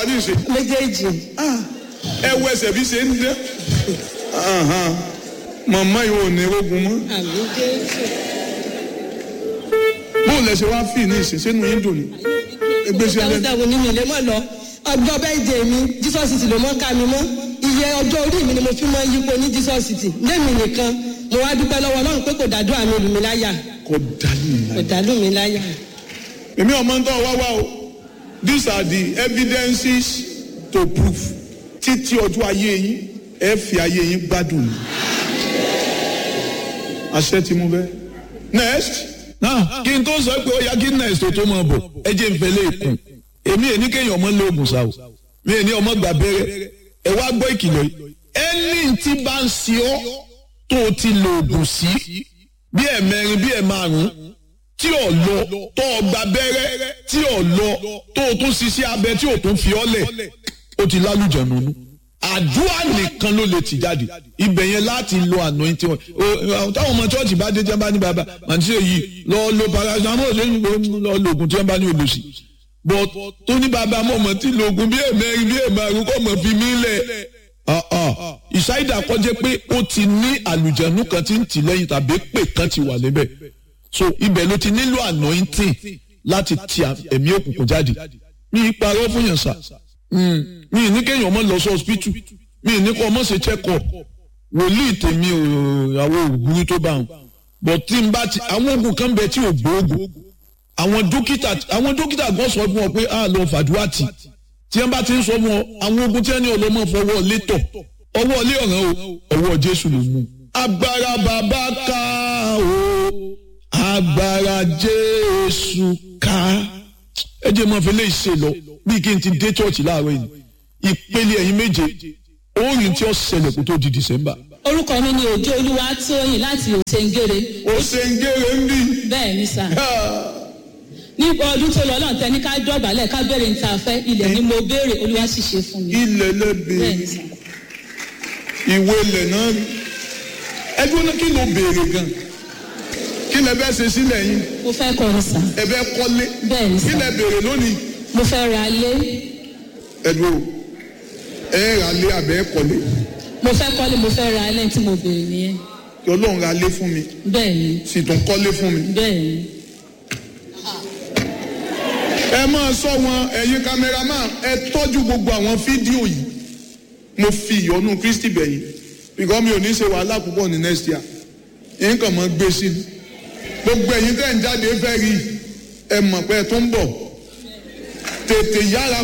ní ìṣe méjèèjì ẹ wọ ẹsẹ̀ bí ṣe ń dẹ́ màmá yìí ò ní rogun mọ́ àmì jésù bóun lẹ ṣe wá fì ní ìṣe sínú yín dùn ní ẹgbẹ́ sí ẹlẹ́nu dáwọ́dáwọ́ nínú ilé mọ́ lọ ọjọ́ bẹ́ẹ̀dẹ̀ mi jesus city ló mọ́ ká mi mọ́ iye ọjọ́ orí mi ni mo fi mọ́ yípo ní jesus city lẹ́mi nìkan mo wá dúpẹ́ lọ́wọ́ ọlọ́run pé kò dàdúrà mi lù mí láyà kò dálé kò ìlànà. dàlù mí láyà. èmi ọmọ ń tọ́ wá wá o these are the evidences to prove títí ọjọ́ ayé yín ẹ fi ayé yín gbádùn ní. àṣẹ tí mo bẹ́. next. náà kí n tó sọ pé ó yá kí next tó tó máa bọ̀ ẹ jẹ́ n fẹ́lẹ́ ìkùn èmi èní kéèyàn ọmọ lóògùn sá o mi èní ọmọ gbà bẹ́rẹ́ ẹ wá gbọ́ ìkìlọ̀ yìí ẹni tí bá ń ṣe ọ́ tó o ti lo oògùn sí bí ẹ̀ mẹ́rin bí ẹ̀ márùn-ún tí ò lọ tó o gba bẹ́rẹ́ tí ò lọ tó o tún ṣiṣẹ́ abẹ tí o tún fi ọ́ lẹ̀ o ti lálùjọ nínú àdúrà nìkan ló lè tì jáde ibẹ̀ yẹn láti lo anointing wọn o táwọn ọmọ chọ́ọ̀chì bá dé tí wọ́n bá ní bàbá màtí èyí lọ lo paracetamol lẹ́yìn lọ lo oògùn tí wọ́n bá ní olùsí but tó ní bàbá mọ̀ mọ̀ tí lo oògùn bí èmẹ́rin bí èmẹ́rin kọ́ mọ̀ fi mí lẹ̀ ìsáyidà kọjá pé ó ti ní àlùjẹ̀nu kan tí ń tì lẹ́yìn tàbí pè kan ti wà níbẹ̀ so ibẹ̀ ló ti nílò anointing láti ti ẹ̀mí òkùnkùn jáde mi ì parọ́ fún yàn sá mi ì ní kéèyàn ọmọ lọ sí hospital mi ì ní kó ọmọ ṣe check up wòlíì tèmi ò àwọn òwúrú tó bá wọn but tí n bá ti àwọn oògùn kan bẹ tí ò gbóògùn àwọn dókítà àwọn dókítà gan sọ fún ọ pé a lọ fàdúrà tì tí wọn bá ti ń sọ fún ọ àwọn oògùn tí wọn ní ọlọmọ fọwọ́ létọ̀ ọwọ́ ilé ọ̀ràn o ọwọ́ jésù ló mú. agbára bàbá ká o agbára jésù ká ẹ jẹ́ mọ́ fi lè ṣe lọ bí kí n ti dé church láàárọ̀ yìí ìpele ẹ̀yìn méje orin tí ó ṣẹlẹ̀ kó tó di december. orúkọ mi ni òjò olúwa tóyìn láti òsèǹgèrè ó ṣe ń gèrè ń bí. bẹ́ẹ̀ ni sà ní ọdún tó lọ náà tẹni ká dọ̀bálẹ̀ ká béèrè níta fẹ́ ilẹ̀ ni mo béèrè olúwa sì ṣe fún mi ilẹ̀ bẹ́ẹ̀ lẹ́bẹ̀ẹ́ ni sà ìwé ilẹ̀ náà ẹgbẹ́ náà kí ló béèrè gan kí lẹ bẹ́ẹ̀ ṣe sílẹ̀ yín mo fẹ́ kọrin sà ẹ bẹ́ẹ̀ kọ́lé bẹ́ẹ̀ ni kí sà lẹ béèrè lónìí mo fẹ́ ra lé ẹ̀dùn ẹ rà lé àbẹ́ kọ́lé mo fẹ́ kọ́lé mo fẹ́ ra lẹ́yìn tí mo béèrè nìyẹn kí ọlọ́run ra lé fún mi bẹ́ẹ̀ ni sì tún kọ́lé fún mi. bẹ́ẹ̀ ni ẹ máa sọ wọn ẹ̀yin kámẹ́rámà ẹ tọ́jú gbogbo àwọn fídíò yìí mo fi ìyọnu kristi bẹ̀yìn bìkọ́ mi ò ní ṣe wàhálà púpọ̀ ní next year yín kàn máa gbé sí i gbogbo ẹ̀yin tẹ̀ ń jáde fẹ́ rí ẹ mọ̀ pé ẹ tó ń bọ̀ tètè yára